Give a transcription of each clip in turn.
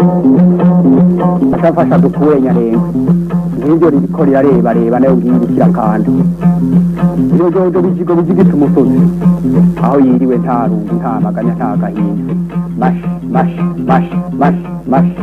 ashafasha dukure nyarenga nk'ibyo ririko rirareba reba nayo ngihindukira kandi iyo jojo bijigo bijigita umusozi aho yiriwe nta rungu nta maganya nta gahinda mashi mashi mashi mashi mashi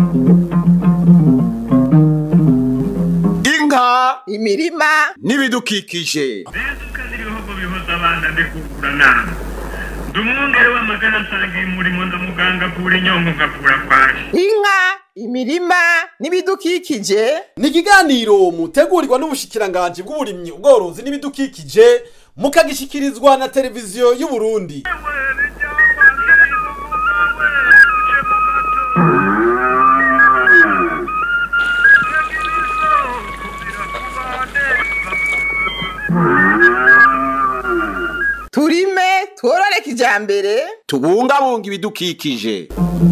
inka imirima n'ibidukikije Bezuka n'ibihugu bihoza abana ndikugura nama ndi umwungere w'amagana nsangiye umurimo ndamuganga avura inyongo ngavura kwaje inka imirima n'ibidukikije ni ikiganiro mutegurirwa n'ubushikiranganji bw'uburimyi ubworozi n'ibidukikije mukagishikirizwa na televiziyo y'u Burundi turime tworore kijambere tubungabunga ibidukikije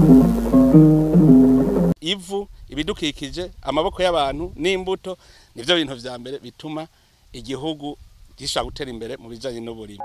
ivu ibidukikije amaboko y'abantu n'imbuto nivyo bintu vya mbere bituma igihugu gishobora gutera imbere mu bijanye n'uburimi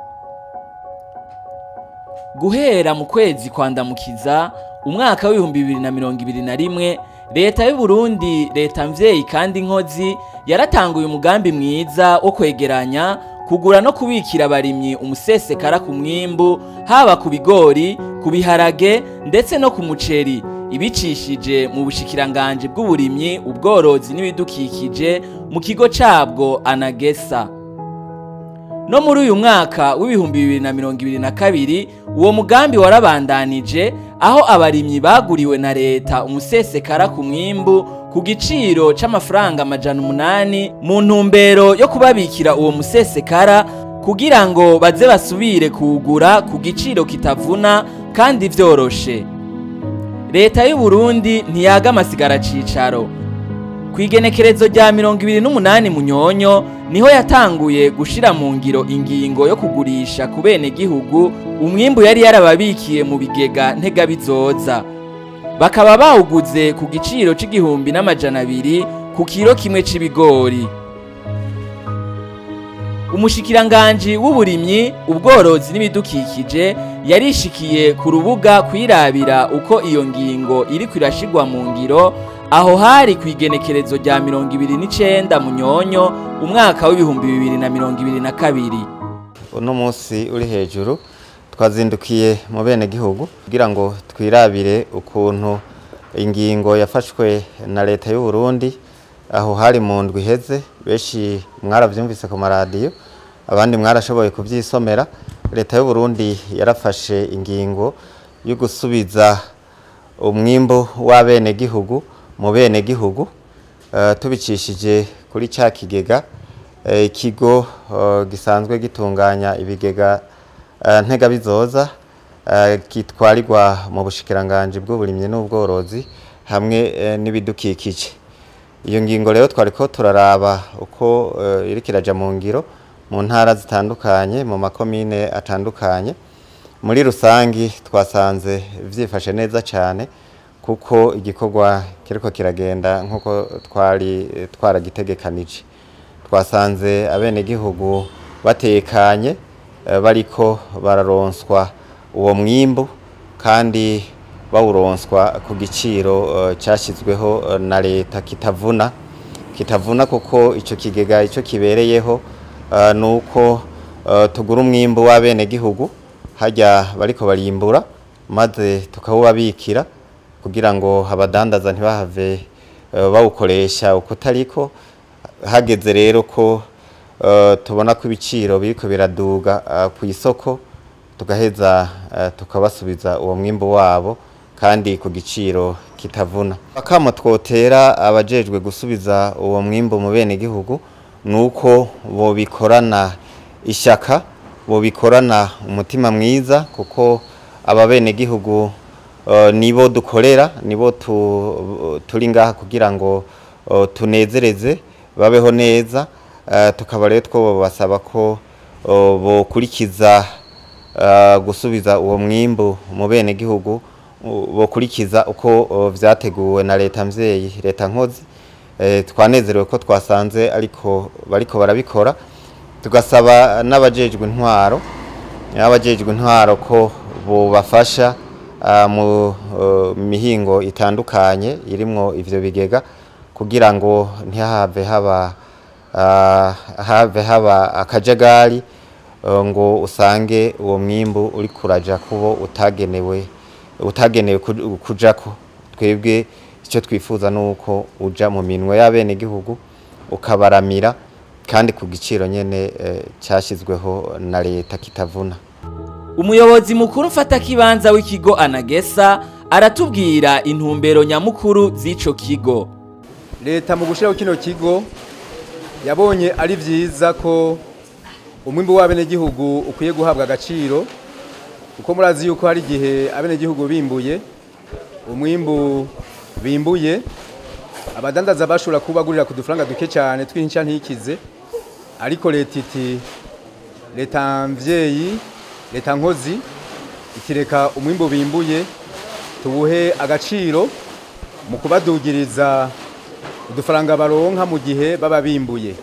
guhera mu kwezi kwandamukiza umwaka w'ibihumbi bibiri na mirongo ibiri na rimwe leta y'u Burundi leta mvyeyi kandi nkozi yaratanguye umugambi mwiza wo kwegeranya kugura no kubikira abarimyi umusesekara ku mwimbu haba ku bigori ku biharage ndetse no ku muceri ibicishije mu bushikiranganje bw'uburimyi ubworozi n'ibidukikije mu kigo cabwo anagesa no muri uyu mwaka w'ibihumbi bibiri na mirongo ibiri na kabiri uwo mugambi warabandanije aho abarimyi baguriwe na leta umusesekara ku mwimbu ku giciro c'amafaranga amajana umunani mu ntumbero yo kubabikira uwo musesekara kugira ngo baze basubire kuwugura ku giciro kitavuna kandi vyoroshe leta y'u Burundi ntiyaga amasigara cicaro ku igenekerezo rya mirongo ibiri n'umunani munyonyo niho yatanguye gushira mu ngiro ingingo yo kugurisha ku bene gihugu umwimbu yari yarababikiye mu bigega ntegabizoza bakaba bawuguze ku giciro c'igihumbi n'amajana abiri ku kiro kimwe c'ibigori umushikiranganji w'uburimyi ubworozi n'ibidukikije yarishikiye ku rubuga kwirabira uko iyo ngingo iriko irashigwa mu ngiro aho hari ku igenekerezo rya mirongo ibiri n'icenda munyonyo umwaka w'ibihumbi bibiri na mirongo ibiri na kabiri uno munsi uri hejuru twazindukiye mu bene gihugu kugira ngo twirabire ukuntu ingingo yafashwe na leta y'u Burundi aho hari mu ndwi iheze benshi mwaravyumvise ku maradiyo abandi mwarashoboye kuvyisomera leta y'u Burundi yarafashe ingingo yo gusubiza umwimbu w'abene gihugu mu bene gihugu uh, tubicishije kuri cya kigega uh, ikigo uh, gisanzwe gitunganya ibigega uh, ntegabizoza uh, kitwarirwa mu bushikiranganje bw'uburimyi n'ubworozi hamwe uh, n'ibidukikije iyo ngingo rero twariko turaraba uko uh, iriko iraja mu ngiro mu ntara zitandukanye mu makomine atandukanye muri rusangi twasanze vyifashe neza cyane kuko igikorwa kiriko kiragenda nk'uko twari twaragitegekanije twasanze abenegihugu batekanye eh, bariko bararonswa uwo mwimbu kandi bawuronswa ku giciro eh, cyashyizweho eh, na leta kitavuna kitavuna kuko icyo kigega icyo kibereyeho eh, ni uko eh, tugura umwimbu w'abenegihugu hajya bariko barimbura maze tukawubabikira kugira ngo abadandaza ntibahave eh, bawukoresha uko utariko hageze rero ko eh, tubona ko ibiciro biriko biraduga eh, ku isoko tugaheza eh, tukabasubiza uwo mwimbu wabo kandi ku giciro kitavuna akamo twotera abajejwe gusubiza uwo mwimbu mu bene gihugu nuko bobikorana ishyaka bobikorana umutima mwiza kuko aba bene gihugu Uh, nibo dukorera nibo tu, turi ngaha kugira ngo uh, tunezereze babeho neza uh, tukaba rero two basaba ko uh, bokurikiza uh, gusubiza uwo mwimbu mu bene gihugu uh, bokurikiza uko uh, vyateguwe na leta mvyeyi leta nkozi uh, twanezerewe ko twasanze ariko bariko barabikora tugasaba n'abajejwe intwaro abajejwe intwaro ko bobafasha ah, mu eh, mihingo itandukanye irimwo ivyo bigega kugira ngo ntihave haba ah, have haba akajagari eh, ngo usange uwo mwimbu uri kuraja kubo utagenewe utagenewe ku- kujako twebwe icyo twifuza nuko uja mu minwe y'abenegihugu ukabaramira kandi ku giciro nyene eh, cyashyizweho na leta kitavuna umuyobozi mukuru mfatakibanza w'ikigo anagesa aratubwira intumbero nyamukuru z'ico kigo leta mu gushyiraho kino kigo yabonye ari byiza ko umwimbu w'abenegihugu ukwiye guhabwa agaciro kuko murazi yuko hari igihe abenegihugu bimbuye umwimbu bimbuye abadandaza bashobora kubagurira ku dufaranga duke cyane twinshya ntikize ariko leta iti leta mvyeyi leta nkozi itireka umwimbu bimbuye tuwuhe agaciro mu kubadugiriza udufaranga baronka mu gihe baba bimbuye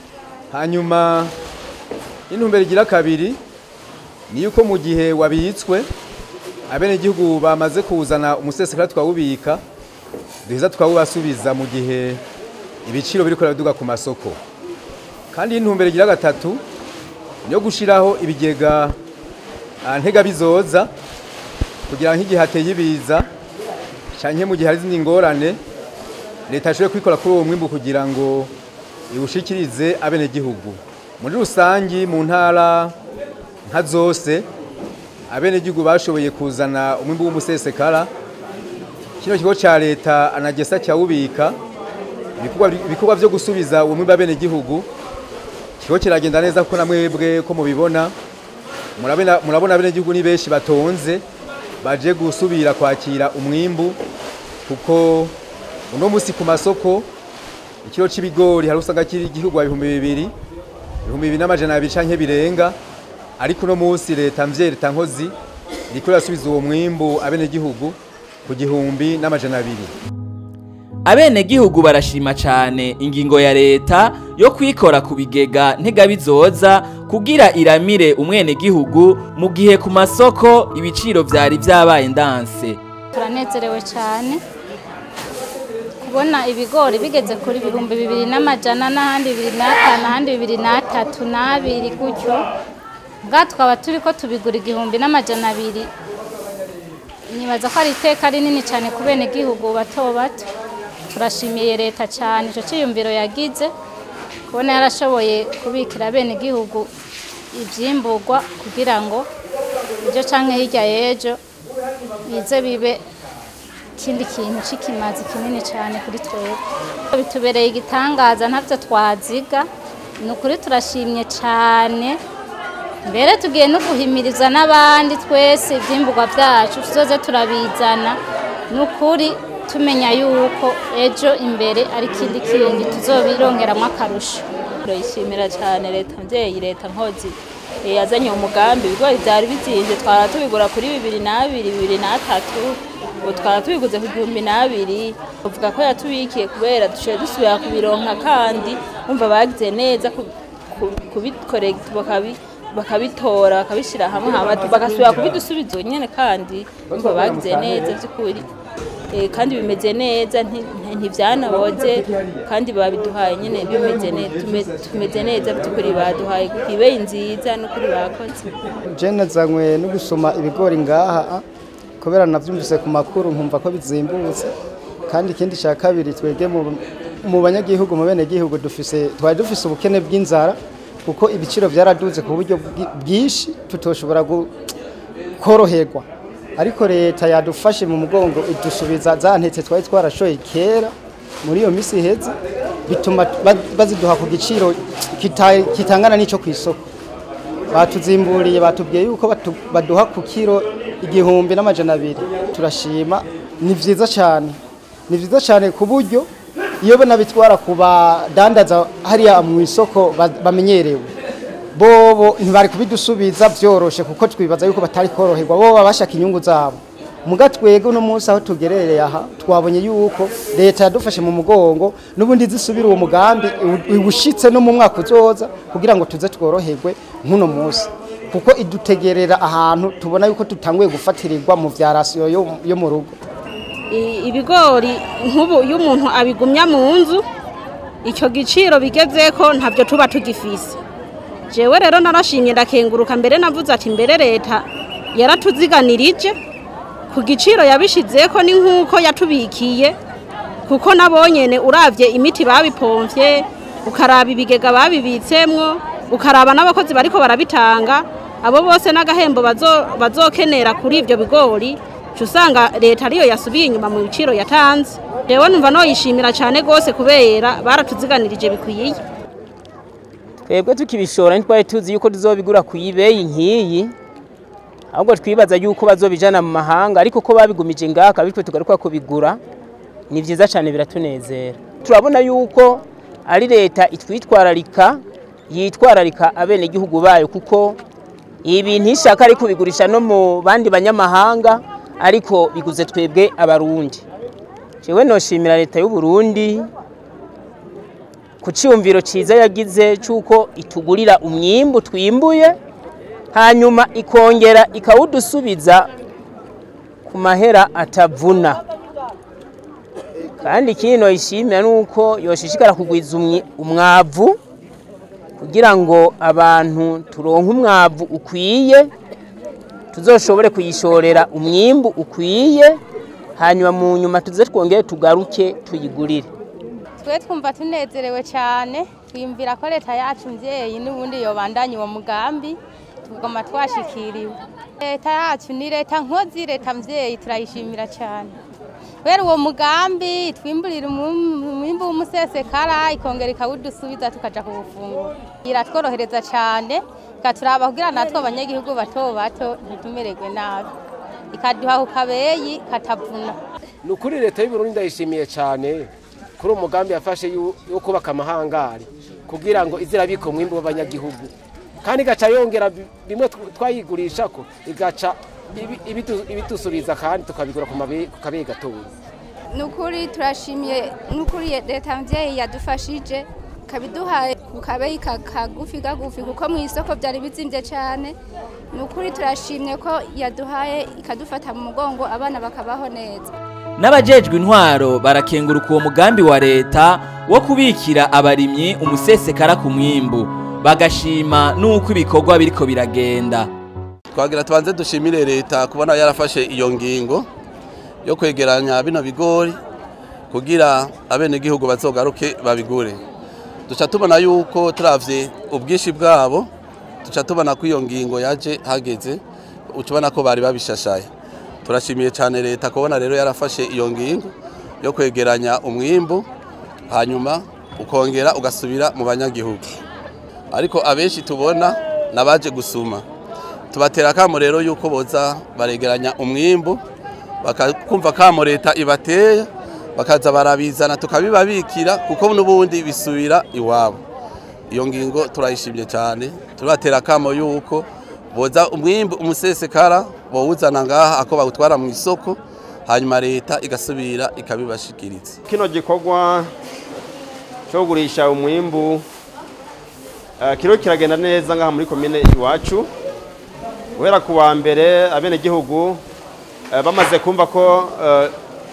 hanyuma intumbero igira kabiri ni yuko mu gihe wabitswe abenegihugu bamaze kuzana umusesekara twawubika duheza twawubasubiza mu gihe ibiciro biriko biraduga ku masoko kandi intumbero igira gatatu ni yo gushiraho ibigega ah, ntega bizoza kugira nk'igihe hateye ibiza canke mu gihe hari izindi ngorane leta ishobore kwikora kuri uwo mwimbu kugira ngo iwushikirize abenegihugu muri rusangi mu ntara nka zose abenegihugu bashoboye kuzana umwimbu w'umusesekara kino kigo ca leta anagesa cyawubika ibikorwa- ibikorwa vyo gusubiza uwo mwimbu abenegihugu kigo kiragenda neza kuko namwebwe ko mubibona murabona murabona abenegihugu ni benshi batonze baje gusubira kwakira umwimbu kuko uno musi ku masoko ikiro c'ibigori hari usanga kiri igihugwa ibihumbi bibiri ibihumbi bibiri n'amajana abiri canke birenga ariko uno musi leta mvye leta nkozi iriko irasubiza uwo mwimbu abenegihugu ku gihumbi n'amajana abiri abenegihugu barashima cane ingingo ya leta yo kwikora ku bigega ntegabizoza kugira iramire umwenegihugu mu gihe ku masoko ibiciro vyari vyabaye ndanse turanezerewe cyane kubona ibigori bigeze kuri ibihumbi bibiri n'amajana n'ahandi bibiri n'atanu ahandi bibiri n'atatu n'abiri gutyo bwa twaba turi ko tubigura igihumbi n'amajana abiri nibaza ko ari iteka rinini cyane ku bene gihugu bato bato turashimiye leta cyane icyo cyiyumviro yagize kubona yarashoboye kubikira bene gihugu ibyimburwa kugira ngo ibyo canke hirya y'ejo bize bibe ikindi kintu c'ikimazi kinini cyane kuri twebwe bitubereye igitangaza ntavyo twaziga ni ukuri turashimye cyane mbere tugiye no guhimiriza n'abandi twese ivyimburwa vyacu tuzoze turabizana ni ukuri tumenya yuko ejo imbere ari ikindi kindi tuzobirongeramwo akarusho turayishimira cyane leta mvyeyi leta nkozi eh, yazanye umugambi ibigori vyari bizimvye twara tubigura kuri bibiri n'abiri bibiri n'atatu ubu twara tubiguze ku gihumbi n'abiri bavuga ko yatubikiye kubera dushoboye dusubira kubironka kandi umva bagize neza ku- ku- kubikorekita bakabi bakabitora bakabishyira hamwe hama bagasubira kubidusubiza nyene kandi umva bagize neza by'ukuri Eh, kandi bimeze neza nti- nti- ntivyanaboze kandi babiduhaye nyene bimeze neza tume- tumeze neza by'ukuri baduhaye ibeyi nziza n'ukuri bakoze jene zanywe no gusoma ibigori ngaha ah, kubera navyumvise ku makuru nkumva ko bizimbutse kandi ikindi cya kabiri twebwe mu- mu banyagihugu mu bene gihugu dufise twari dufise ubukene bw'inzara kuko ibiciro byaraduze ku buryo bwi- bwinshi tutoshobora gu- koroherwa ariko leta yadufashe mu mugongo idusubiza za ntetse twari twarashoye kera muri iyo minsi iheze bituma ba- baziduha ku giciro kita- kitangana n'ico ku isoko batuzimburiye batubwiye yuko batu- baduha ku kiro igihumbi n'amajana abiri turashima ni vyiza cyane ni vyiza cyane ku buryo iyo banabitwara ku badandaza hariya mu isoko ba- bamenyerewe bobo ntibari kubidusubiza byoroshe kuko twibaza yuko batari koroherwa bo baba bashaka inyungu zabo muga twebwe uno munsi aho tugerereye aha twabonye yuko leta yadufashe mu mugongo n'ubundi zisubira uwo mugambi iwu- iwushitse no mu mwaka uzoza kugira ngo tuze tworoherwe nk'uno munsi kuko idutegerera ahantu tubona yuko tutanguye gufatirirwa mu vya rasiyo yo- yo mu rugo I- ibigori nk'ubu iyo umuntu abigumya mu nzu icyo giciro bigeze ko ntabyo tuba tugifise jewe rero narashimye ndakenguruka mbere navuze ati mbere leta yaratuziganirije ku giciro yabishizeko ni nk'uko yatubikiye kuko nabonyene uravye imiti babipomvye ukaraba ibigega babibitsemwo ukaraba n'abakozi bariko barabitanga abo bose n'agahembo bazo- bazokenera kuri ivyo bigori uca usanga leta ariyo yasubiye inyuma mu biciro yatanze rewe numva noyishimira cane gose kubera baratuziganirije bikwiye twebwe tukibishora ntitwari tuzi yuko tuzobigura ku ibeyi nk'iyi ahubwo twibaza yuko bazobijana mu mahanga ariko ko babigumije ngaka bitwe tugaruka kubigura ni vyiza cyane biratunezera turabona yuko ari leta itwitwararika yitwararika abenegihugu bayo kuko ibi ntishaka ari kubigurisha no mu bandi banyamahanga ariko biguze twebwe abarundi jewe noshimira leta y'u Burundi ku cyumviro cyiza yagize cy'uko itugurira umwimbu twimbuye hanyuma ikongera ikawudusubiza ku mahera atavuna kandi ikindi noyishimira ni uko yoshishikara kugwiza umwi- umwavu kugira ngo abantu turonke umwavu ukwiye tuzoshobore kuyishorera umwimbu ukwiye hanyuma mu nyuma tuze twongere tugaruke tuyigurire twe twumva tunezerewe cyane twiyumvira ko leta yacu mvyeyi n'ubundi yobandanya uwo mugambi tugoma twashikiriwe leta yacu ni leta nkozi leta mvyeyi turayishimira cyane kubera uwo mugambi twimburira umwim- umwimbu w'umusesekara ikongera ikawudusubiza tukaja kuwufungura iratworohereza cyane ikaturaba kugira natwe abanyagihugu bato bato ntitumererwe nabi ikaduha ku kabeyi katavuna ni ukuri leta y'uburundi ndayishimiye cyane kuri uwo mugambi yafashe yu- wo kubaka amahangari kugira ngo ize irabika umwimbu w'abanyagihugu kandi igaca yongera bi- bimwe tw- twayigurisha ko igaca ibi- ibitu- ibidusubiza kandi tukabigura ku mabe- ku kabeyi gatoya ni ukuri turashimiye n'ukuri leta mvyeyi yadufashije kabiduhaye ku kabeyi ka- kagufi gagufi kuko mu isoko byari bizimvye cyane ni ukuri turashimye ko yaduhaye ikadufata mu mugongo abana bakabaho neza n'abajejwe intwaro barakenguruka uwo mugambi wa leta wo kubikira abarimyi umusesekara ku mwimbu bagashima n'uko ibikorwa biriko biragenda twagira tubanze dushimire leta kubona yarafashe iyo ngingo yo kwegeranya bino bigori kugira abenegihugu bazogaruke babigure duca tubona yuko turavye ubwinshi bwabo duca tubona ko iyo ngingo yaje hageze uca ubona ko bari babishashaye turashimiye cyane leta kubona rero yarafashe iyo ngingo yo kwegeranya umwimbu hanyuma ukongera ugasubira mu banyagihugu ariko abenshi tubona nabaje gusuma tubatera akamo rero yuko boza baregeranya umwimbu bakakumva kamo leta ibateye bakaza barabizana tukabibabikira kuko n'ubundi bisubira iwabo iyo ngingo turayishimye cyane tubatera akamo yuko boza umwimbu umusesekara bawuzana ngaha ako bawutwara mu isoko hanyuma leta igasubira ikabibashikiriza kino gikorwa cyo kugurisha umwimbu eh, kiriho kiragenda neza ngaha muri komine iwacu guhera ku wa mbere abenegihugu eh, bamaze kumva ko eh,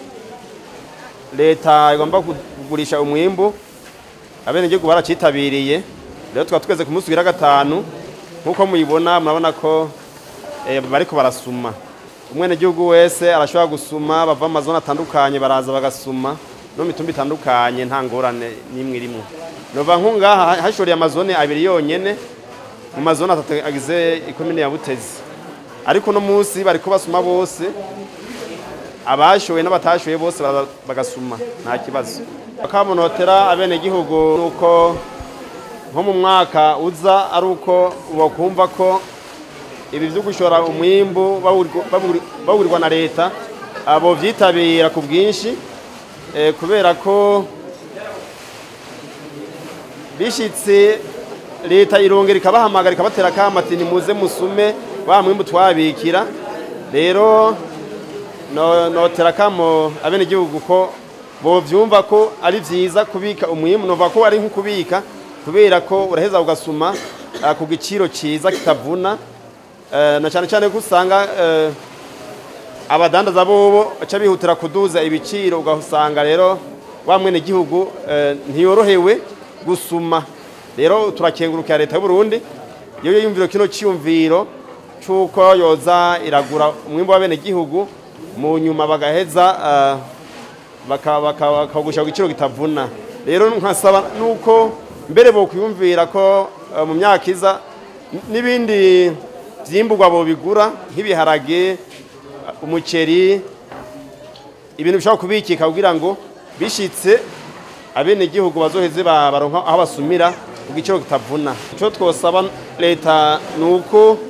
leta igomba kugurisha umwimbu abenegihugu baracitabiriye rero tukaba tugeze ku munsi ugira gatanu nk'uko muyibona murabona ko eh, bariko barasuma umwenegihugu wese arashobora gusuma bava mu mazone atandukanye baraza bagasuma no mu mitumba itandukanye nta ngorane n'imwe irimo nova nk'ungaha hashoreye amazone abiri yonyene mu mazone atatu agize ikomine ya butezi ariko uno munsi bariko basuma bose abashoye n'abatashoye bose baraza bagasuma nta kibazo akamunotera abenegihugu nuko nko mu mwaka uza ari uko bakumva ko ibi byo gushora umwimbu bawurwa- bawuri- bawurirwa na leta abo byitabira ku bwinshi eh, kubera ko bishitse leta irongera ikabahamagara ikabatera akamo ati nimuze musume wa mwimbu twabikira rero no- notera akamo abenegihugu ko bovyumva ko ari vyiza kubika umwimbu nova ko ari nko kubika kubera ko uraheza ugasuma ah, ku giciro ciza kitavuna eh, na cyane cyane ko usanga eh, abadandaza bobo baca bihutira kuduza ibiciro ugasanga rero wa mwene gihugu eh, ntiyorohewe gusuma rero turakengurukira leta y'u Burundi iyo yumviro kino cyumviro cyuko yoza iragura umwimbo wa bene gihugu mu nyuma bagaheza eh, baka- baka- bakawugusha ku giciro kitavuna rero nkasaba nuko mbere bo kwiyumvira ko eh, mu myaka iza n- n'ibindi vyimburwa bo bigura nk'ibiharage umuceri ibintu bishobora kubikika kugira ngo bishitse abenegihugu bazoheze ba- baronka aho basumira ku giciro kitavuna ico twosaba leta ni uko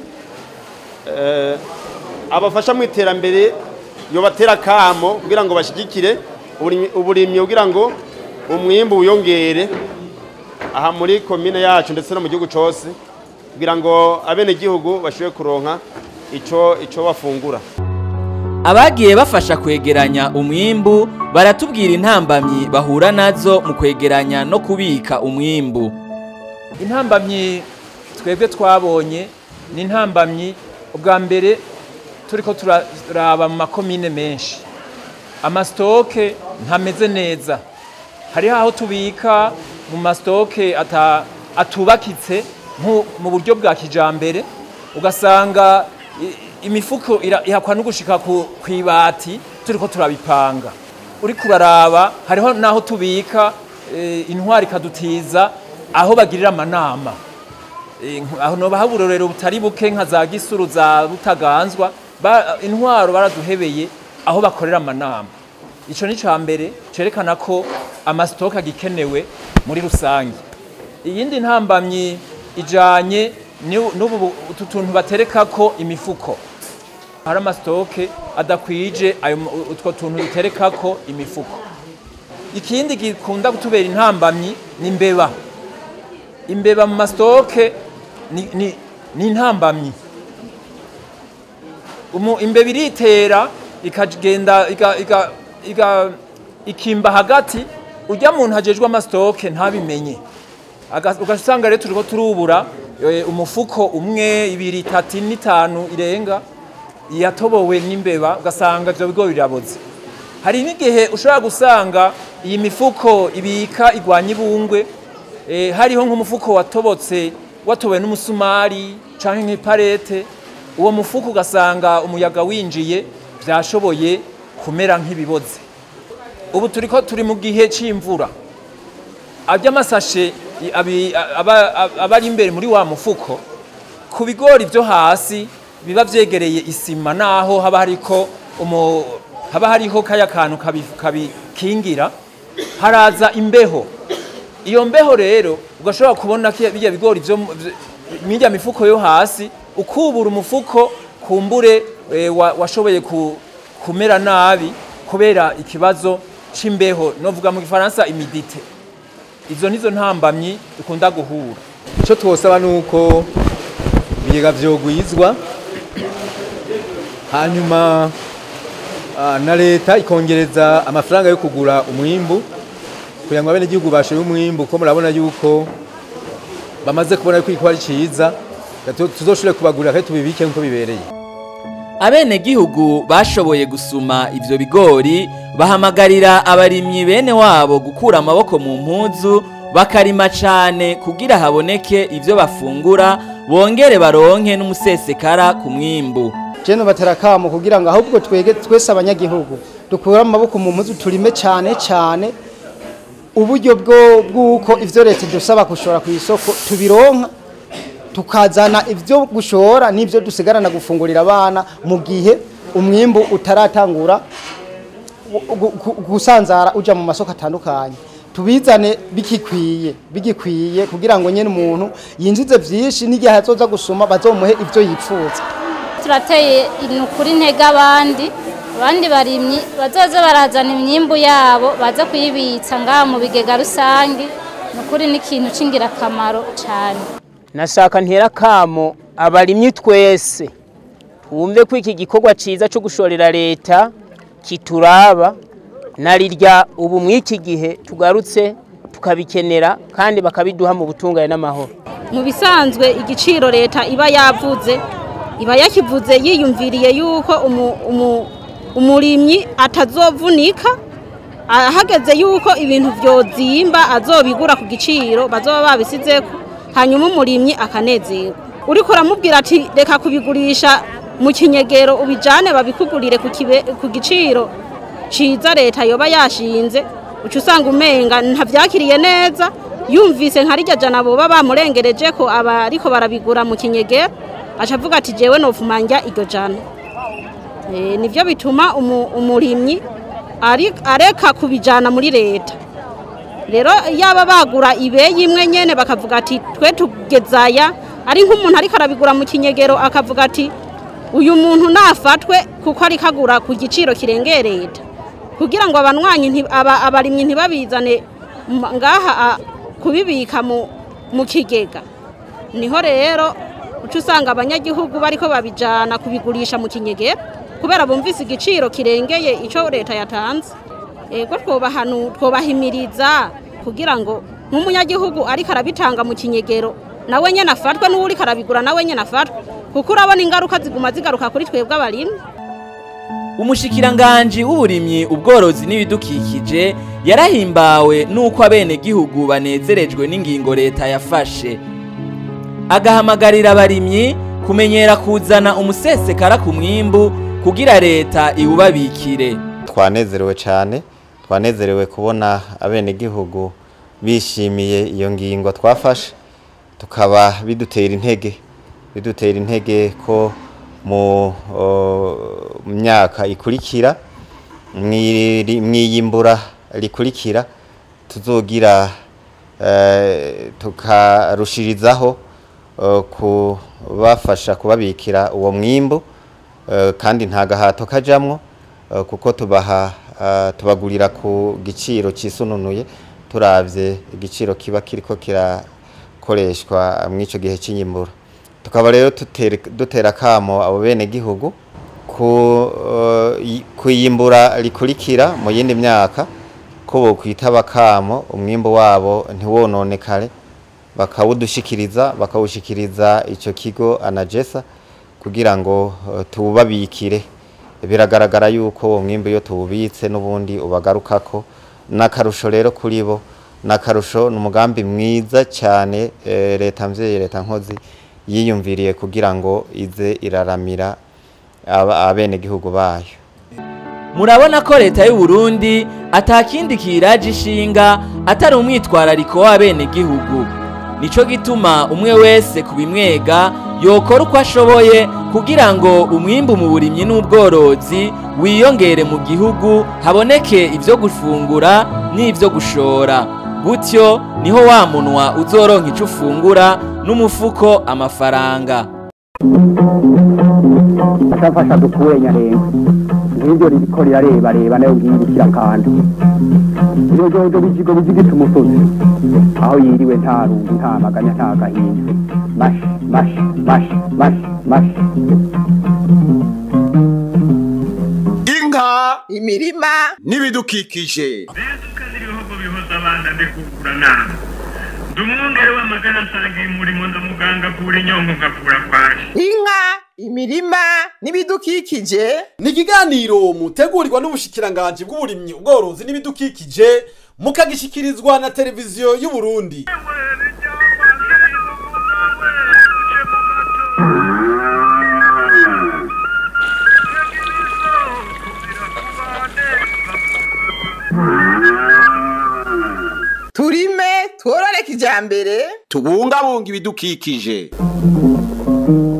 eh, abafasha mu iterambere yobatera kamo kugira ngo bashigikire uburimyi- uburimyi kugira ngo umwimbu wiyongere aha muri komine yacu ndetse no mu gihugu cose kugira ngo abenegihugu bashobore kuronka ico ico bafungura abagiye bafasha kwegeranya umwimbu baratubwira intambamyi bahura nazo mu kwegeranya no kubika umwimbu intambamyi twebwe twabonye ni intambamyi ubwa mbere turiko turaraba mu makomine menshi amasitoke ntameze neza hariho aho tubika mu masitoke ata- atubakitse nko mu buryo bwa kijambere ugasanga i- imifuko ira- ihakwa no gushika ku kwibati turiko turabipanga uri kuraraba hariho naho tubika eh, intwari ikadutiza aho bagirira amanama Eh, nk- aho noba uburorero butari buke nka za gisuru za butaganzwa ba- intwaro baraduhebeye aho bakorera amanama ico ni ca mbere cerekana ko amasitoke agikenewe muri rusange iyindi ntambamyi ijanye ni- n'ubu bu- utu tuntu baterekako imifuko hari amasitoke adakwije ayo mu- utwo tuntu duterekako imifuko ikindi gikunda kutubera intambamyi ni imbeba imbeba mu masitoke ni, ni, ni intambamyi Umu- imbeba iritera ikagenda iga, iga, iga, ikimba hagati ujya muntu hajejwe amasitoke ntabimenye Aga- ugasanga rero turiko turubura eh, umufuko umwe ibiri itatu ine itanu irenga yatobowe n'imbeba ugasanga ivyo bigo biraboze hari n'igihe ushobora gusanga iyi mifuko ibika igwanya ibungwe eh, hariho nk'umufuko watobotse watowe n'umusumari canke nk'iparete uwo mufuko ugasanga umuyaga winjiye vyashoboye kumera nk'ibiboze ubu turiko turi mu gihe c'imvura amasashe aba aba ari imbere muri wa mufuko ku bigori byo hasi biba vyegereye isima naho haba hariko umu haba hariho kaya kantu kabi- kabikingira haraza imbeho iyo mbeho rero ugashobora kubona ko bijya bigori byo mu- vy- mirya mifuko yo hasi ukubura umufuko kumbure eh, wa- washoboye ku- kumera nabi kubera ikibazo c'imbeho novuga mu gifaransa imidite izo nizo ntambamyi dukunda guhura icyo twosaba ni uko ibigega vyogwizwa hanyuma ah, na leta ikongereza amafaranga yo kugura umwimbu kugira ngo abenegihugu bashoye umwimbu kuko murabona yuko bamaze kubona yuko iko ari ciza tu- tuzoshobore kubagurira kandi tubibike nkuko bibereye abenegihugu bashoboye gusuma ivyo bigori bahamagarira abarimyi bene wabo gukura amaboko mu mpuzu bakarima cane kugira haboneke ivyo bafungura bongere baronke n'umusesekara ku mwimbu jeno batera kamo kugira ngo ahubwo twege twese abanyagihugu dukure amaboko mu mpuzu turime cyane cyane uburyo bwo bw'uko ivyo leta dusaba gushora ku isoko tubironka tukazana ivyo gushora n'ivyo dusigarana gufungurira abana mu gihe umwimbu utaratangura gu- gu- gu- gusanzara uja mu masoko atandukanye tubizane bigikwiye bigikwiye kugira ngo nyene umuntu yinjize vyinshi n'igihe azoza gusoma bazomuhe ivyo yipfuza turateye inukuri intege abandi abandi barimyi bazoze barazana imyimbu yabo baza kuyibitsa ngaha mu bigega rusange ni ukuri ni ikintu c'ingirakamaro cyane nashaka ntera kamo abarimyi twese twumve ko iki gikorwa ciza cyo gushorera leta kituraba narirya ubu mw'iki gihe tugarutse tukabikenera kandi bakabiduha mu butungane n'amahoro mu bisanzwe igiciro leta iba yavuze iba yakivuze yiyumviriye yuko umu- umu- umurimyi atazovunika ahageze yuko ibintu vyozimba azobigura ku giciro bazoba babisizeko hanyuma umurimyi akanezerwa uriko uramubwira ati reka kubigurisha mu kinyegero ubijane babikugurire ku kibe- ku giciro ciza leta yoba yashinze uca usanga umenga ntavyakiriye neza yumvise nka rirya jana boba bamurengereje ko aba ariko barabigura mu kinyegero aca avuga ati jewe nofuma njya iryo jana Eh, nivyo bituma umu- umurimyi ari- areka kubijana muri leta rero yaba bagura ibeyi imwe nyene bakavuga ati twe tugezaya ari nk'umuntu ariko arabigura mu kinyegero akavuga ati uyu muntu nafatwe kuko ariko agura ku giciro kirengeye leta kugira ngo abanywanyi nti- aba- abarimyi ntibabizane m- ngaha a- kubibika mu mu kigega niho rero uca usanga abanyagihugu bariko babijana kubigurisha mu kinyegero kubera bumvise igiciro kirengeye ico leta yatanze ego twobahanu twobahimiriza kugira ngo nk'umunyagihugu ariko arabitanga mu kinyegero nawe nyene afatwe n'uwo uriko arabigura nawe nyene afatwe kuko urabona ingaruka ziguma zigaruka kuri twebwe abarimyi umushikiranganji w'uburimyi ubworozi n'ibidukikije yarahimbawe n'uko abenegihugu banezerejwe n'ingingo leta yafashe agahamagarira abarimyi kumenyera kuzana umusesekara ku mwimbu kugira leta iwubabikire twanezerewe cyane twanezerewe kubona abenegihugu bishimiye iyo ngingo twafashe tukaba bidutera intege bidutera intege ko mu o, myaka ikurikira mw'iri- mw'iyimbura rikurikira tuzogira eh, tukarushirizaho eh, kubafasha kubabikira uwo mwimbu eh, kandi nta gahato kajamwo eh, kuko tubaha eh, tubagurira ku giciro cisununuye turavye igiciro kiba kiriko kirakoreshwa mw'ico gihe cy'iyimbura tukaba rero tutere- dutera kamo abo bene gihugu ku eh, i- kuyimbura rikurikira mu yindi myaka ko bokwitaba kamo umwimbu wabo ntiwononekare bakawudushikiriza bakawushikiriza ico kigo anagesa kugira ngo eh, tuwubabikire biragaragara yuko uwo mwimbu iyo tuwubitse n'ubundi ubagarukako n'akarusho rero kuri bo n'akarusho ni umugambi mwiza cyane eh, leta mvyeyi leta nkozi yiyumviriye kugira ngo ize iraramira aba- abenegihugu bayo murabona ko leta y'u Burundi atakindi kiraje ishinga atari umwitwarariko w'abenegihugu nico gituma umwe wese kubimwega yokora uko ashoboye kugira ngo umwimbu mu burimyi n'ubworozi wiyongere mu gihugu haboneke ivyo gufungura n'ivyo gushora gutyo niho wa munwa uzoronka ico ufungura n'umufuko amafaranga ashafasha duture nyarenga nk'ibyo ririko rirareba reba nayo nkiyibukira kandi iyo jojo bijigo bijigita umusozi aho yiriwe nta rungu nta maganya nta gahinda mashi mashi mashi mashi mashi inka imirima n'ibidukikije ibihugu bihuza abana ndikugura nama ndi umwungere w'amagara nsangiye umurimo ndamuganga kura inyongo ngavura kwaje inka imirima n'ibidukikije ni ikiganiro mutegurirwa n'ubushikiranganji bw'uburimyi ubworozi n'ibidukikije mukagishikirizwa na televiziyo y'u Burundi turime tworore kijambere tubungabunga ibidukikije